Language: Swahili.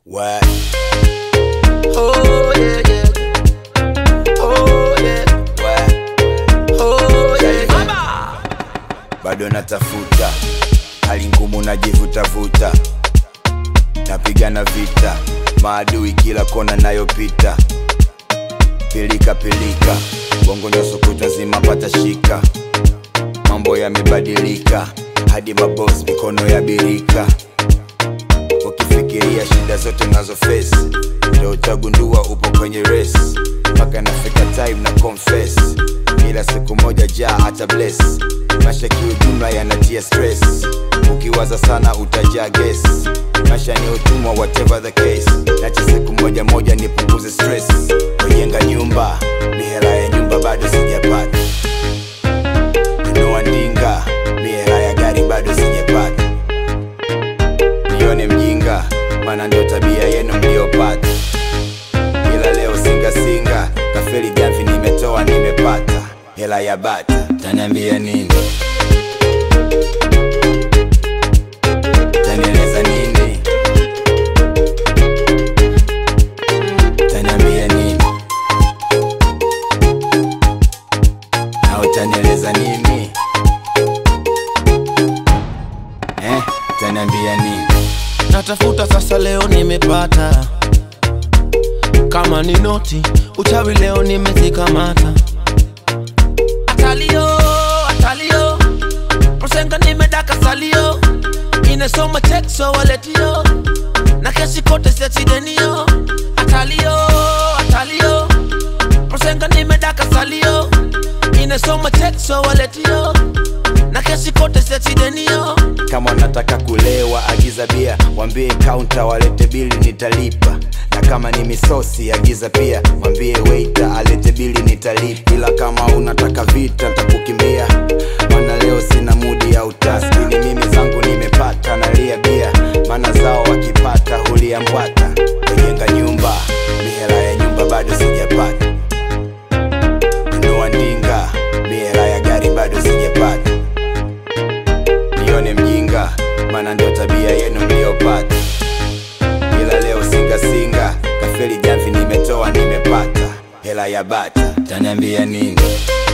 What? Oh yeah yeah. Oh yeah. What? Oh yeah. Mama. Bado natafuta hali ngumu, najivutavuta, napigana vita, maadui kila kona nayopita, pilika pilika, bongo nyoso kutwa nzima pata shika, mambo yamebadilika, hadi mabos mikono ya birika ukifikiria shida zote nazo face ndo utagundua upo kwenye race mpaka nafika time na confess kila siku moja jaa hata bless maisha kiujumla yanatia stress ukiwaza sana utajaa ges maisha ni utumwa whatever the case nache siku moja moja nipunguze stress kujenga nyumba mihela ya nyumba bado sijapata nunua ndinga mihela ya gari bado sijapata nione mjinga, maana ndio tabia yenu mliopata. Ila leo singa singa, kafeli jamvi nimetoa, nimepata hela ya bata, taniambia nini? Tanieleza nini? Taniambia nini? Na utanieleza nini? Eh, taniambia nini? natafuta sasa leo nimepata kama ni noti uchawi leo nimezikamata atalio atalio msenga nimedaka salio inesoma tekso waletio na kesi kote siachidenio atalio atalio msenga nimedaka salio inesoma tekso waletio na kesi kote siachidenio kama wanataka kulewa agiza bia wambie kaunta walete bili nitalipa na kama ni misosi agiza pia mwambie weita alete bili nitalipa ila kama unataka vita ntakukimbia mana leo sina mudi ya utaski ni mimi zangu nimepata nalia bia maana zao wakipata hulia mbwata kujenga nyumba mihela ya nyumba bado sijapata nunua ndinga mihela ya gari bado sijapata nione mjinga, maana ndio tabia yenu mliopata. Ila leo singa singa, kafeli jamvi nimetoa, nimepata hela ya bata, taniambia nini?